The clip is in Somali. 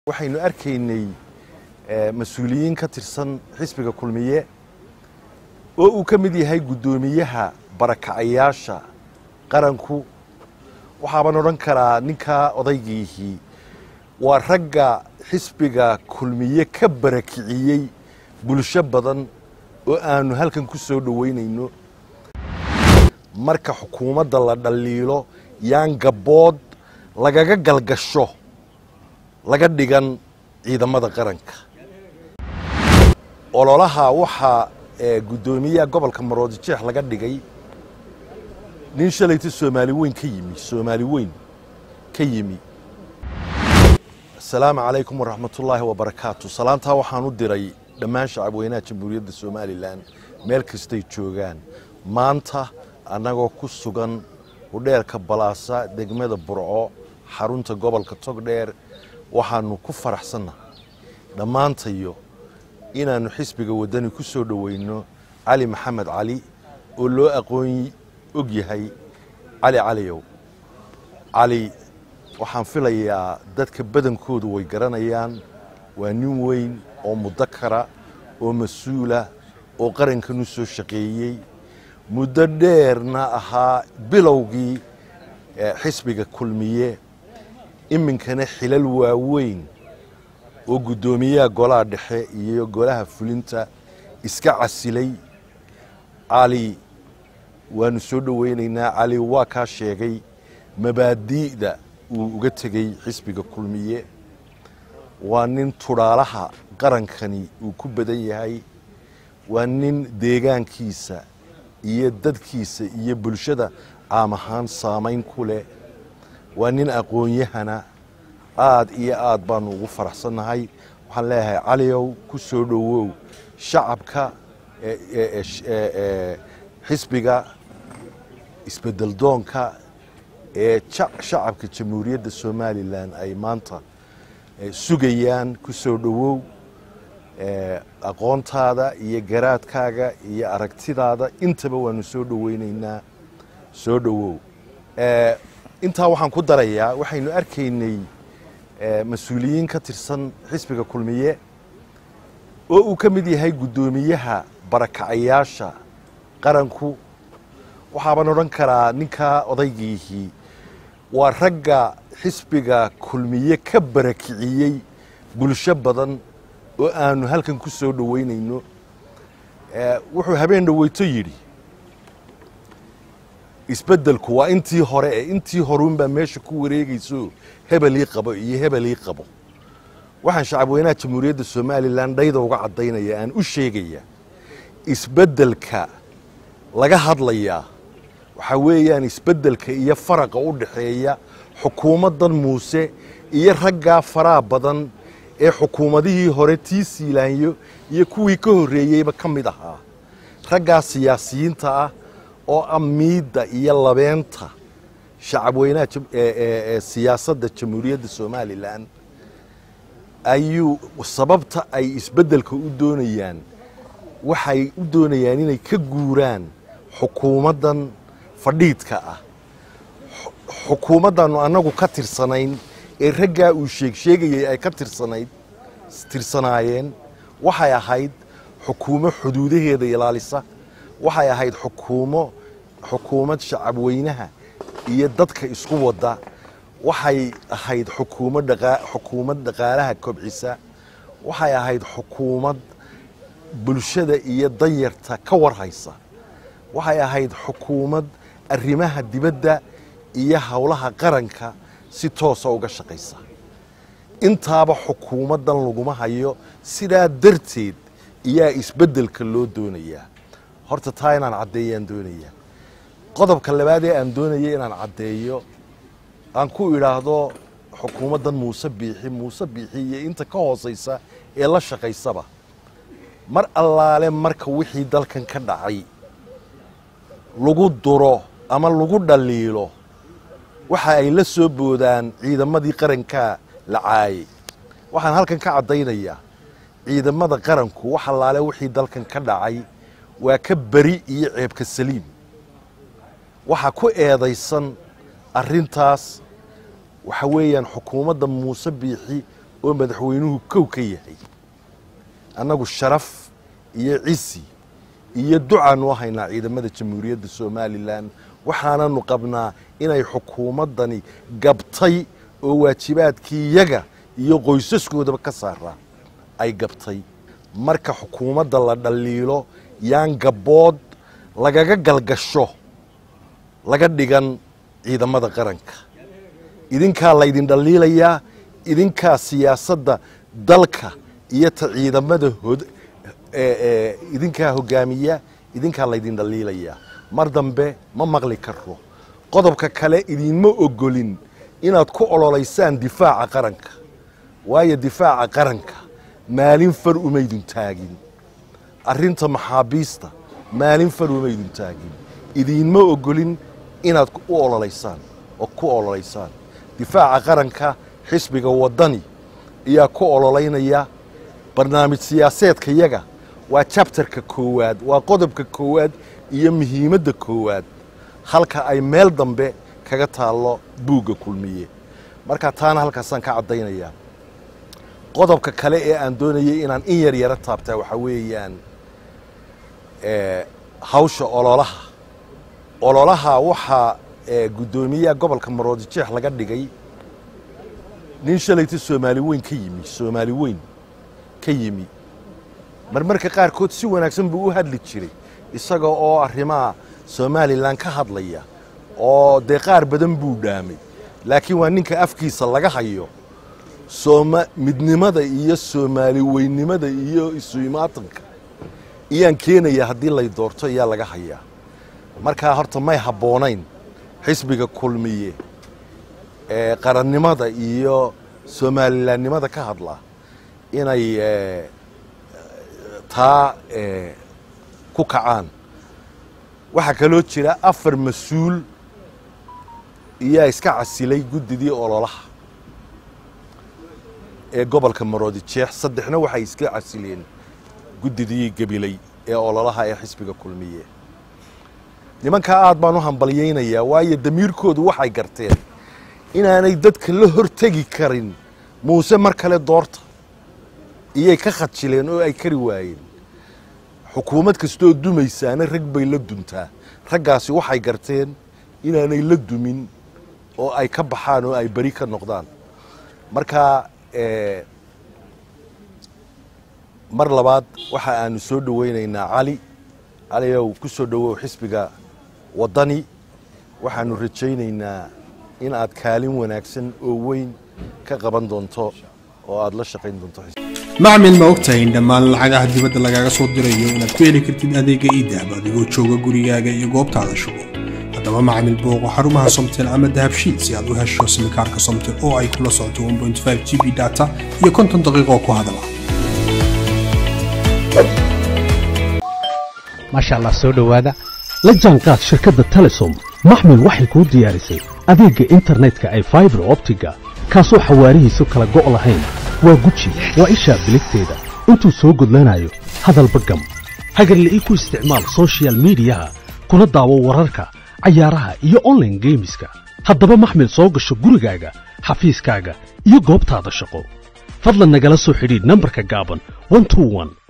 waxaynu arkaynay mas-uuliyiin ka tirsan xisbiga kulmiye oo uu ka mid yahay guddoomiyaha barakacayaasha qaranku waxaaban odhan karaa ninkaa odaygiihii waa ragga xisbiga kulmiye ka barakiciyey bulsho badan oo aanu halkan ku soo dhoweynayno marka xukuumadda la dhaliilo yaan gabbood lagaga galgasho laga dhigan ciidamada qaranka ololaha waxaa guddoomiyaha gobolka maroodijeex laga dhigay nin shalayta soomaali weyn ka yimi soomaali weyn ka yimi asalaamu calaykum waraxmatullaahi wabarakaatu salaantaa waxaan u diray dhammaan shacabweynaha jamhuuriyadda somalilan meel kastay joogaan maanta annagoo ku sugan hudheerka balaasa degmada burco xarunta gobolka togdheer waxaanu ku faraxsannahay dhammaantayo inaannu xisbiga waddani ku soo dhoweyno cali maxamed cali oo loo aqoon og yahay cali caliyow cali waxaan filayaa dadka badankoodu way garanayaan waa nin weyn oo mudakara oo mas-uula oo qarankan u soo shaqeeyey muddo dheerna ahaa bilowgii xisbiga kulmiye iminkana xilal waaweyn oo guddoomiyaha golaha dhexe iyo golaha fulinta iska casilay cali waanu soo dhoweynaynaa cali waa kaa sheegay mabaadi'da uu uga tegey xisbiga kulmiye waa nin tudhaalaha qarankani uu ku badan yahay waa nin deegaankiisa iyo dadkiisa iyo bulshada caam ahaan saamayn ku leh waa nin aqoon-yahana aad iyo aad baanu ugu faraxsannahay waxaan leeyahay caliyow ku soo dhowow shacabka xisbiga isbedel doonka ee shacabka jamhuuriyadda somalilan ay maanta sugayaan ku soo dhowow aqoontaada iyo garaadkaaga iyo aragtidaada intaba waanu soo dhoweynaynaa soo dhowow intaa waxaan ku darayaa waxaynu arkaynay mas-uuliyiin ka tirsan xisbiga kulmiye oo uu ka mid yahay guddoomiyaha barakacayaasha qaranku waxaaban odhan karaa ninkaa odaygiihii waa ragga xisbiga kulmiye ka barakiciyey bulsho badan oo aanu halkan ku soo dhoweynayno wuxuu habeen dhoweyto yidhi isbeddelku waa intii hore ee intii horuunbaa meesha ku wareegayso hebelii qabo iyo hebelii qabo waxaan shacabweynaha jamhuuriyadda somalilan dhayda uga caddaynaya aan u sheegaya isbeddelka laga hadlayaa waxaa weeyaan isbeddelka iyo faraqa u dhaxeeya xukuumaddan muuse iyo raggaa faraha badan ee xukuumadihii hore tii siilaanyo iyo kuwii ka horreeyeyba ka mid ahaa raggaa siyaasiyiinta ah oo ah miidda iyo labeenta shacabweynaha siyaasadda jamhuuriyadda somalilan ayuu sababta ay isbeddelka u doonayaan waxay u doonayaan inay ka guuraan xukuumaddan fadhiidka ah xukuumaddaannu annagu ka tirsanayn ee raggaa uu sheegsheegayay ay ka tirsanayd tirsanaayeen waxay ahayd xukuumo xuduudaheeda ilaalisa waxay ahayd xukuumo xukuumad shacabweynaha iyo dadka isku wadda waxay ahayd xukuumad xukuumad dhaqaalaha kobcisa waxay ahayd xukuumad bulshada iyo danyarta ka warhaysa waxay ahayd xukuumad arrimaha dibadda iyo howlaha qaranka si toosa uga shaqaysa intaaba xukuumaddan laguma hayo sidaa darteed iyaa isbeddelka loo doonayaa horta taa inaan caddeeyaan doonayaa qodobka labaad ee aan doonaya inaan caddeeyo aan ku idhaahdo xukuumaddan muuse biixi muuse biixi iyo inta ka hoosaysa ee la shaqaysaba mar allaale marka wixii dalkan ka dhacay lagu duro ama lagu dhaliilo waxa ay la soo boodaan ciidamadii qarankaa la caayay waxaan halkan ka caddaynayaa ciidamada qaranku wax allaale wixii dalkan ka dhacay waa ka beri iyo ceebka saliim waxaa ku eedaysan arrintaas waxa weeyaan xukuumadda muuse biixi oo madaxweynuhu kow ka yahay annagu sharaf iyo cisi iyo ducaanu haynaa ciidamada jamhuuriyadda somalilan waxaananu qabnaa inay xukuumaddani gabtay oo waajibaadkii yaga iyo qoysaskoodaba ka saaraa ay gabtay marka xukuumadda la dhaliilo yaan gabbood lagaga galgasho laga dhigan ciidamada qaranka idinkaa laydin dhaliilayaa idinkaa siyaasadda dalka iyo ta ciidamada idinkaa hogaamiya idinkaa laydin dhaliilayaa mar dambe ma maqli karo qodobka kale idinma ogolin inaad ku ololaysaan difaaca qaranka waayo difaaca qaranka maalin far umaydun taagin arrinta maxaabiista maalin far umaydun taagin idinma ogolin inaad u ololaysaan oo ku ololaysaan difaaca qaranka xisbiga waddani ayaa ku ololaynaya barnaamij siyaaseedka yaga waa jabtarka koowaad waa qodobka koowaad iyo muhiimadda koowaad halka ay meel dambe kaga taallo buugga kulmiye marka taana halkaasaan ka caddaynayaa qodobka kale ee aan doonayay inaan in yar yaro taabtaa waxaa weeyaan hawsha ololaha ololaha waxaa guddoomiyaha gobolka maroodijeex laga dhigay nin shalayta soomaali weyn ka yimi soomaali weyn ka yimi marmarka qaarkood si wanaagsan buu u hadli jiray isaga oo arrimaha somalilan ka hadlaya oo dee qaar badan buu dhaamay laakiin waa ninka afkiisa laga hayo sooma midnimada iyo soomaali weynimada iyo isu-imaatanka iyaan keenaya haddii lay doorto ayaa laga hayaa markaa horta may habboonayn xisbiga kulmiye ee qarannimada iyo somalilanimada ka hadla inay taa ku kacaan waxaa kaloo jira afar mas-uul iyaa iska casilay guddidii ololaha ee gobolka maroodijeex saddexna waxay iska casileen guddidii gabiley ee ololaha ee xisbiga kulmiye nimankaa aad baan u hambalyaynayaa waayo damiirkoodu waxay garteen inaanay dadka la hortegi karin muuse mar kale doorta iyay ka khajileen oo ay kari waayeen xukuumad kastooo dumaysaana rag bay la duntaa raggaasi waxay garteen inaanay la dumin oo ay ka baxaan oo ay beri ka noqdaan marka mar labaad waxa aanu soo dhowaynaynaa cali caliow ku soo dhowow xisbiga waddani waxaanu rajaynaynaa in aad kaalin wanaagsan oo weyn ka qaban doonto oo aad la shaqayn doonto macmil ma ogtahay in dhammaan lacagaha dibadda lagaaga soo dirayo inaad ku heli kartid adeega iidahab adigoo jooga gurigaaga iyo goobtaada shugo haddaba macmil booqo xarumaha somtel ama dahabshiid si aad u hesho simikaarka somtel oo ay kula socoto g b data iyo konton daqiiqoo ku hadala maasha allah soo dhowaada la jaanqaad shirkadda telesom maxmil waxay kuu diyaarisay adeegga internetka ay faibar optiga kaasoo xawaarihiisu kala go' lahayn waa guji waa ishaa biligteeda intuu soo gudlanayo hadalba gam hagarla'ii ku isticmaal sochial midiyaha kuna daawo wararka cayaaraha iyo onlaine geemiska haddaba maxmil soo gasho gurigaaga xafiiskaaga iyo goobtaada shaqo fadlan nagala soo xidhiidh nambarka gaaban